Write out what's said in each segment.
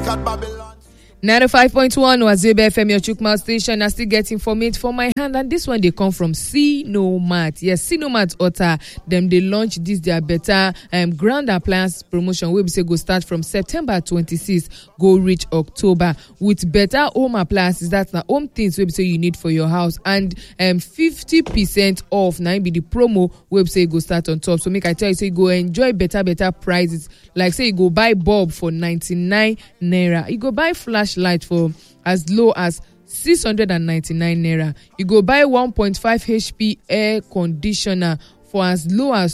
at Babylon. 95.1 Wazebe FM, your Chukma station. I still get information for my hand, and this one they come from Sinomat. Yes, Sinomat Otta. Them they launch this their better um, grand appliance promotion. We say go start from September 26, go reach October with better home appliances. That's the home things we say you need for your house, and um 50% off. Now be the promo we say go start on top. So make I tell you, say you go enjoy better better prices. Like say you go buy bulb for 99 naira. You go buy flash flashlight for as low as 699 naira you go buy 1.5 hp air conditioner for as low as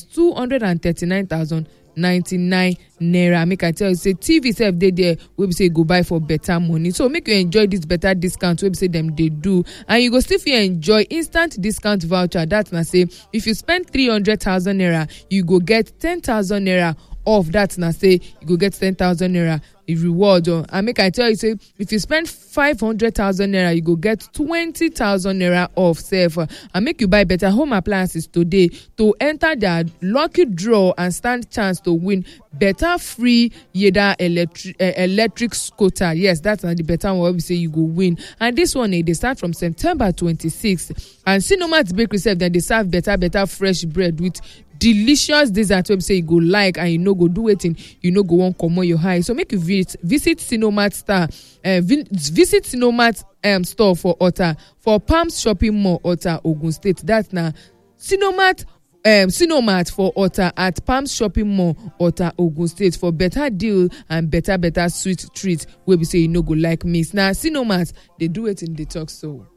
239099 naira make i tell you say tv sef dey there wey be say you go buy for better money so make you enjoy this better discount wey be say dem dey do and you go still fit enjoy instant discount voucher that na say if you spend 300000 naira you go get 10000 naira off that na say you go get 10000 naira reward o and make i tell you say if you spend 500000 naira you go get 20000 naira off sef and make you buy better home appliances today to enter their lucky draw and stand chance to win better free yeda electric uh, electric scooter yes that's na the better one wey be say you go win and this one eh, dey start from september 26 and sinomat bakery sef dem dey serve better better fresh bread with delicious dessert wey be say you go like and you no go do wetin you no go wan comot your eye so make you visit visit sinomat star uh, vi visit sinomat um, store for ota for palms shopping mall ota ogun state that na sinomat um, sinomat for ota at palms shopping mall ota ogun state for better deal and better better sweet treat wey be say you no go like miss na sinomat dey do wetin dey talk so.